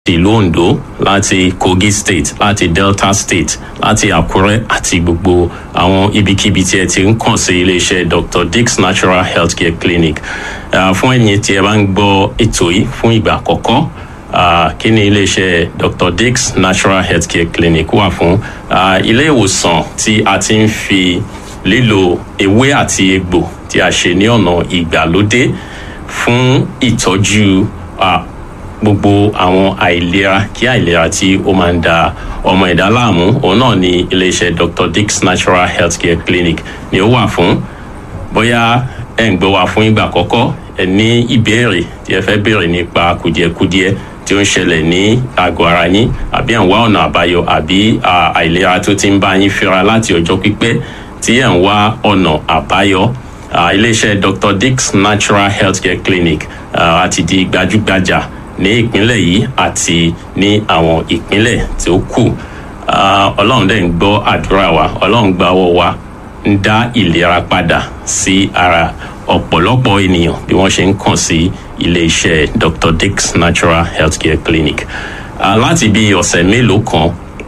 ìlú ondo láti kogi state láti delta state láti àkúrẹ́ àti gbogbo àwọn ibikíbi tí ẹ ti ń kàn sí iléeṣẹ́ dr dix natural healthcare clinic uh, fún ẹ̀yin tí ẹ bá ń gbọ́ ètò yìí fún ìgbà àkọ́kọ́ uh, kí ni iléeṣẹ́ dr dix natural healthcare clinic wà fún uh, ilé ìwòsàn tí a ti ń fi lílo ewé àti egbò tí a ṣe ní ọ̀nà ìgbàlódé fún ìtọ́jú uh, gbogbo àwọn àìlera kí àìlera tí ó máa ń da ọmọ ẹ̀dá láàmú òun náà ni iléeṣẹ́ dr dix natural healthcare clinic ni ó wà fún bóyá ẹ̀ ń gbọ́ wa fún ìgbà àkọ́kọ́ ẹ ní ìbéèrè tí ẹ fẹ́ béèrè nípa kùdìẹ̀kudiẹ tí ó ń ṣẹlẹ̀ ní àgọ́ ara yín àbí ẹ̀ ń wá ọ̀nà àbáyọ àbí àìlera tó ti ń bá yín fira láti ọjọ́ pípẹ́ tí ẹ̀ ń wá ọ̀nà àbáyọ iléeṣẹ́ dr dix natural healthcare clinic àti di gbajúgbajà ní ìpínlẹ̀ yìí àti ní àwọn ìpínlẹ̀ tí ó kù ọlọ́run dẹ̀ ń gbọ́ àdúrà wa ọlọ́run gba ọwọ́ wa ń dá ìlera padà sí ara ọ̀pọ̀lọpọ̀ ènìyàn bí wọ́n ṣe ń kàn sí ilé-iṣẹ́ dr dix natural healthcare clinic láti bí ọ̀sẹ̀ mélòó kan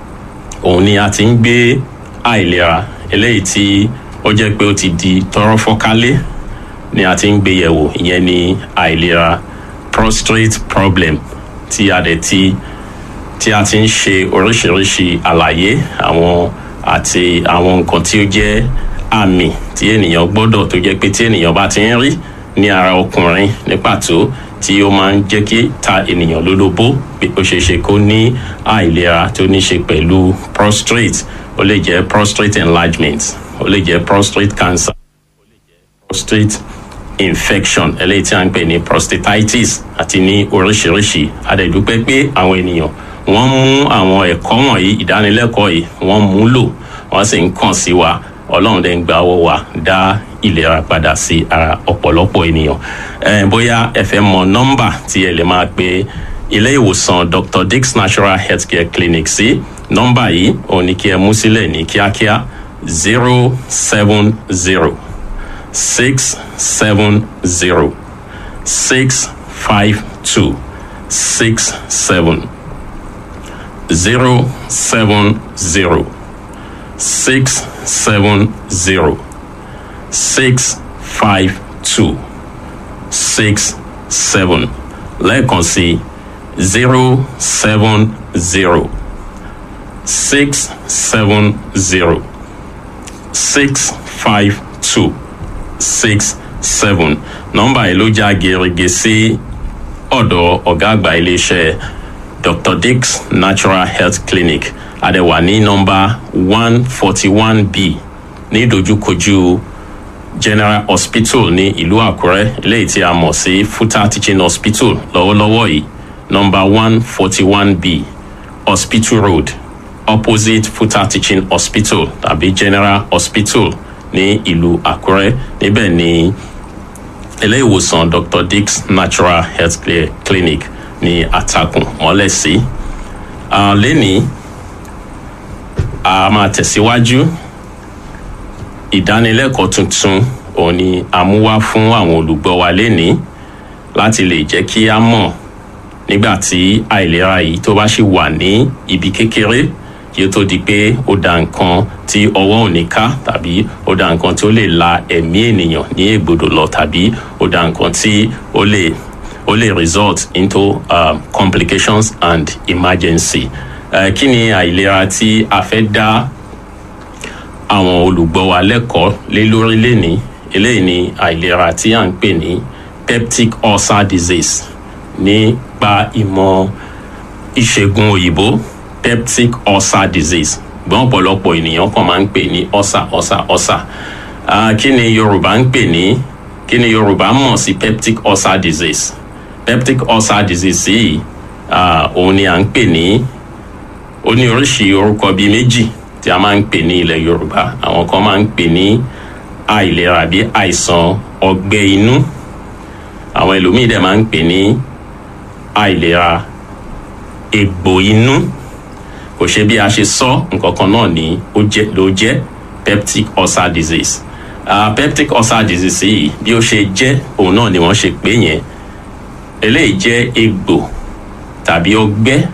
òun ni a ti ń gbé àìlera eléyìí tí ó jẹ́ pé ó ti di tọrọ fọ́kálé ni a ti ń gbé yẹ̀wò ìyẹn ni àìlera prostate problem tí a dẹ̀ ti tí a ti ń ṣe oríṣiríṣi àlàyé àwọn àti àwọn nǹkan tí ó jẹ́ àmì tí ènìyàn gbọ́dọ̀ tó jẹ́ pé tí ènìyàn bá ti ń rí ní ara ọkùnrin ní pàtó tí ó máa ń jẹ́ kí ta ènìyàn lólobó pé ó ṣeé ṣe kó ní àìlera tó ní ṣe pẹ̀lú prostate ó lè jẹ́ prostate enlargement ó lè jẹ́ prostate cancer ó lè jẹ́ prostate infection eléyìí tí a ń pè ní prostatitis àti ní oríṣiríṣi àdẹ̀dúpẹ́ pé àwọn ènìyàn wọ́n mú àwọn ẹ̀kọ́ wọ̀nyí ìdánilẹ́kọ̀ọ́ yìí wọ́n mú lò wọ́n sì ń kàn sí wa ọlọ́run dẹ̀ ń gba ọwọ́ wa dá ìlera padà sí ara ọ̀pọ̀lọpọ̀ ènìyàn ẹ bóyá ẹ fẹ́ mọ nọ́mbà tí ẹ lè máa pe ilé ìwòsàn dr dix natural healthcare clinic sí nọ́mbà yìí òun ni kí ẹ mú sílẹ̀ ní kíákíá zero seven zero six seven zero six five two six seven zero seven zero six seven zero six five two six seven lẹ́ẹ̀kan sí zero seven zero six seven zero six five two six seven nọmba yìí ló já gerege sí ọ̀dọ̀ ọ̀gá àgbà iléeṣẹ́ dr dix natural health clinic àdẹ̀wà ní nọmba one forty one b ní ìdojúkojú general hospital ní ìlú àkúrẹ́ eléyìí tí a mọ̀ sí futa teaching hospital lọ́wọ́lọ́wọ́ yìí nọmba one forty one b hospital road opposite futa teaching hospital tàbí general hospital ní ìlú àkúrẹ́ níbẹ̀ ni ilé ìwòsàn dr dix natural health clinic ní àtàkùn mọ́lẹ̀ sí. lẹ́ni a máa tẹ̀síwájú ìdánilẹ́kọ̀ọ́ tuntun òun ni a mú wá fún àwọn olùgbọ́ wa lẹ́ni láti lè jẹ́ kí a mọ̀ nígbà tí àìlera yìí tó bá ṣì wà ní ibi kékeré kí ó tó di pé ó da nǹkan tí ọwọ́ ò ní ká tàbí ó da nǹkan tí ó lè la ẹ̀mí ènìyàn ní ègbodò lọ tàbí ó da nǹkan tí ó lè ó lè result into uh, complications and emergency. Uh, kí ni àìlera tí a fẹ́ dá àwọn olùgbọ́ wa lẹ́kọ̀ọ́ lé lórí lénìí eléyìí ni àìlera tí à ń pè ní peptic ulcer disease nípa ìmọ̀ ìṣègùn òyìnbó peptic ulcer disease gbọ́n ọ̀pọ̀lọpọ̀ ènìyàn kan máa ń pè ní ulcer ulcer ulcer kí ni yorùbá ń pè ní kí ni yorùbá mọ̀ sí peptic ulcer disease peptic ulcer disease yìí òun ni à ń pè ní ó ní oríṣi orúkọ bíi méjì tí a máa ń pè ní ilẹ̀ yorùbá àwọn kan máa ń pè ní àìlera bí àìsàn ọgbẹ́ inú àwọn ẹlòmíì dẹ̀ máa ń pè ní àìlera egbò inú kò ṣe bí a ṣe sọ nǹkan kan náà ni ó jẹ ló jẹ peptic ulcer disease uh, peptic ulcer disease yìí bí ó ṣe jẹ òun náà ni wọn ṣe pé yẹn eléyìí jẹ egbò tàbí ọgbẹ́